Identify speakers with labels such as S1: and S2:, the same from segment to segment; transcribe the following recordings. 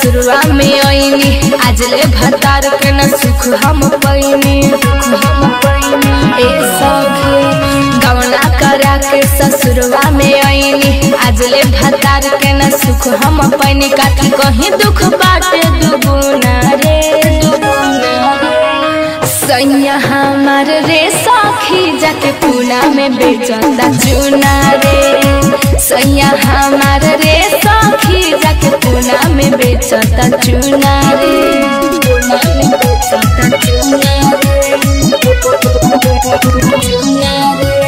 S1: ससुरवा में आईनी आज ले भतार के न सुख हम पैनी ए सखी गवना करा के ससुरवा में आईनी आज ले भतार के न सुख हम पैनी काकी कहीं दुख बाटे दुगुना रे सैया हमार रे सखी जाके पूना में बेचता चूना रे सैया हमार रे सखी जाके पूना में बेचता चूना रे पूना में बेचता चूना रे चूना रे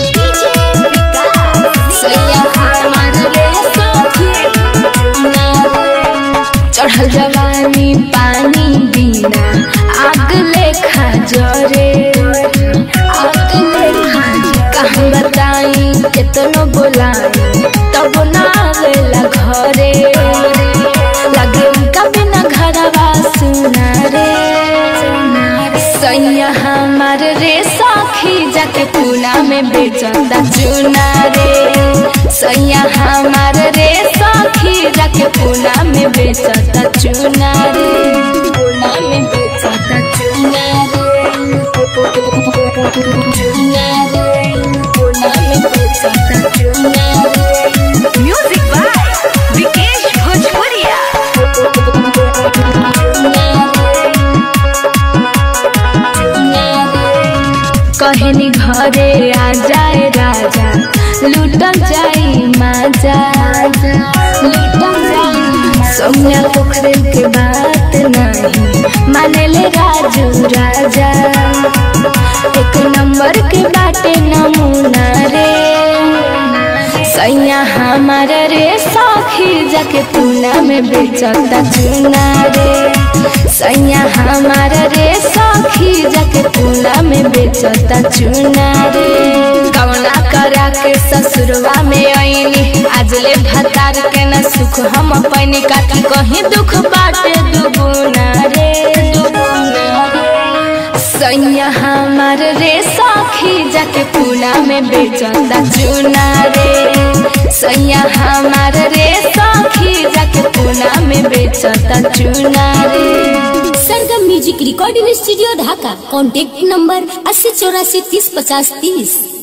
S1: सैया हमार रे सखी चूना रे चढ़ल जवानी पानी बिना आग लेखा जरे आग लेखा कहाँ बताई केतनो बोलाई तब ना आवेला घरे लगे उनका बिना घरवा सुना रे सैया हमार रे सखी जाके पूना में बेचता चूना रे सैया हमार रे सखी जाके पूना में बेचता चूना रे पूना में बेचता चूना रे चूना रे पूना में बेचता चूना रे
S2: म्यूजिक बाय विकेश भोजपुरिया
S1: कहनी घरे आ जाए राजा लूटल जाई माजा लूटल जाई सौम्या पोखरे के बात नहीं माने ले राजू राजा एक नंबर के बाटे नमूना रे सैया हमार रे सखी जाके पूना में बेचता चूना रे सैया हमार रे सखी जाके पूना में बेचता चूना रे कवना करा के ससुरवा में आईनी आज ले भतार के न सुख हम पैनी काकी कहीं दुख बाटे दुगुना रे दुगुना रे सैया हमार रे सखी जाके पूना में बेचता चूना रे सैया हमार रे सखी जाके पूना में बेचता चूना रे
S3: Sargam music recording studio Dhaka contact number अस्सी चौरासी तीस पचास तीस